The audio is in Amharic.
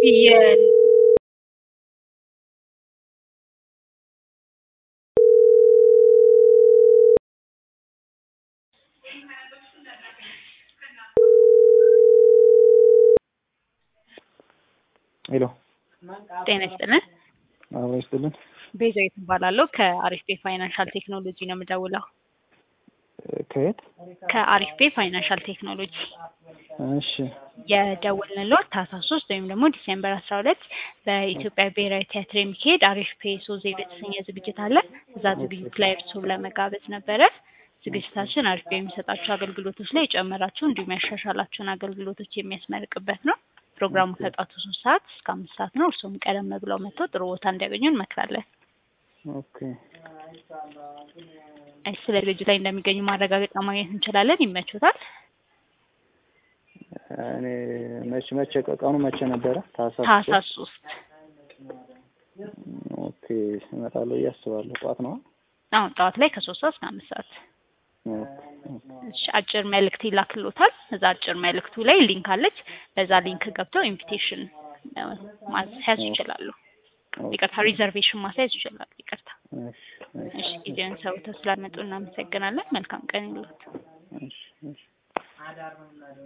የ- ሄሎ ጤና ይስጥልን። አብሮ ይስጥልን። ቤዛዊት እባላለሁ ከአሪፍ ቤ ፋይናንሻል ቴክኖሎጂ ነው የምደውለው። ከየት? ከአሪፍ ቤ ፋይናንሻል ቴክኖሎጂ እሺ የደወልንልዎት ታህሳስ ሶስት ወይም ደግሞ ዲሴምበር አስራ ሁለት በኢትዮጵያ ብሔራዊ ቲያትር የሚካሄድ አሪፍ ፔ ሶ ዜሮ የተሰኘ ዝግጅት አለ። እዛ ዝግጅት ላይ እርስዎን ለመጋበዝ ነበረ። ዝግጅታችን አሪፍ ቤ የሚሰጣቸው አገልግሎቶች ላይ የጨመራቸው እንዲሁም ያሻሻላቸውን አገልግሎቶች የሚያስመርቅበት ነው። ፕሮግራሙ ከጧቱ ሶስት ሰዓት እስከ አምስት ሰዓት ነው። እርስዎም ቀደም ብለው መጥተው ጥሩ ቦታ እንዲያገኙ እንመክራለን። ኦኬ እሺ፣ ስለ ዝግጅቱ ላይ እንደሚገኙ ማረጋገጫ ማግኘት እንችላለን። ይመቹታል? እኔ መቼ መቼ ቀኑ መቼ ነበረ? ታህሳስ ታህሳስ ሶስት ኦኬ እመጣለሁ ብዬ አስባለሁ። ጠዋት ነው። አሁን ጠዋት ላይ ከሶስት ሰዓት እስከ አምስት ሰዓት እሺ አጭር መልእክት ይላክሎታል። እዛ አጭር መልእክቱ ላይ ሊንክ አለች። በዛ ሊንክ ገብተው ኢንቪቴሽን ማስያዝ ይችላሉ። ይቅርታ ሪዘርቬሽን ማስያዝ ይችላሉ። ይቅርታ። እሺ እሺ ጊዜውን ሰውተው ስላመጡ እናመሰግናለን። መልካም ቀን ይሉት። እሺ እሺ